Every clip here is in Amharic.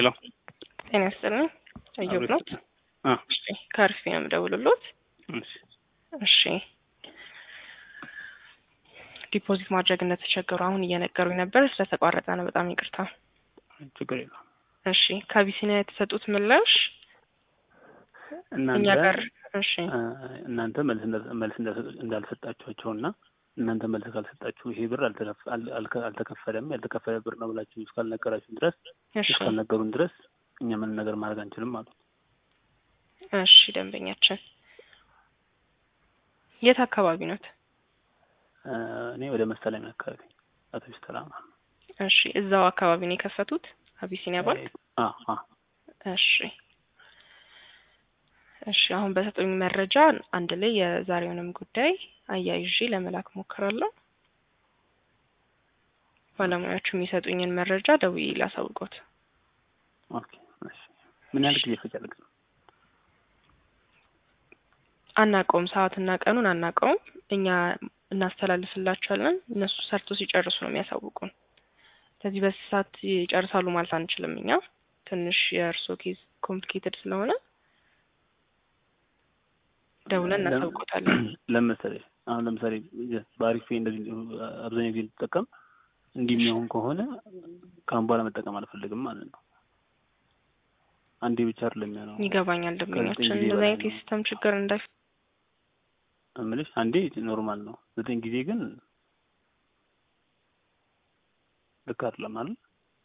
ሄሎ ጤና ይስጥልኝ። እዮብ ነው። አ እሺ ከአርፊ ነው የምደውልሎት። እሺ እሺ ዲፖዚት ማድረግ እንደተቸገሩ አሁን እየነገሩኝ ነበር። ስለተቋረጠ ነው። በጣም ይቅርታ። ችግር የለውም። እሺ ከአቢሲኒያ የተሰጡት ምላሽ እኛ እናንተ ጋር እሺ አ፣ እናንተ መልስ እንዳ- መልስ እንዳልሰጡ- እንዳልሰጣችኋቸውና እናንተ መልስ ካልሰጣችሁ ይሄ ብር አልተከፍ- አል- አልከ- አልተከፈለም ያልተከፈለ ብር ነው ብላችሁ እስካልነገራችሁን ድረስ እሺ እስካልነገሩን ድረስ እኛ ምንም ነገር ማድረግ አንችልም አሉ። እሺ ደንበኛችን የት አካባቢ ኖት? አ፣ እኔ ወደ መሰለኝ አካባቢ አቶ ቢስተላማ እሺ እዛው አካባቢ ነው የከፈቱት አቢሲኒያ ባንክ? አ አ እሺ እሺ አሁን በሰጡኝ መረጃ አንድ ላይ የዛሬውንም ጉዳይ አያይዤ ለመላክ ሞክራለሁ። ባለሙያዎቹ የሚሰጡኝን መረጃ ደውዬ ላሳውቆት። ኦኬ እሺ። ምን ያህል ጊዜ ይፈጃል ግን? አናውቀውም፣ ሰዓትና ቀኑን አናውቀውም። እኛ እናስተላልፍላቸዋለን። እነሱ ሰርቶ ሲጨርሱ ነው የሚያሳውቁን። ስለዚህ በዚህ ሰዓት ይጨርሳሉ ማለት አንችልም። እኛ ትንሽ የእርሶ ኬዝ ኮምፕሊኬትድ ስለሆነ ደውለን እናሳውቆታለን። ለምሳሌ አሁን ለምሳሌ በአሪፍ እንደዚህ አብዛኛው ጊዜ ልጠቀም እንዲህ የሚሆን ከሆነ ከአሁን በኋላ መጠቀም አልፈልግም ማለት ነው። አንዴ ብቻ አይደለም የሚሆነው። ይገባኛል። ደንበኛችን ከዘጠኝ ጊዜ እንደዚህ በላይ አይነት ነው። የሲስተም ችግር እንዳይ እምልሽ አንዴ ኖርማል ነው። ዘጠኝ ጊዜ ግን ልክ አይደለም አይደል?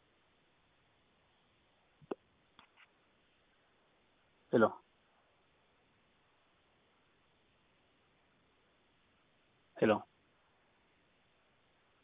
ሄሎ ሄሎ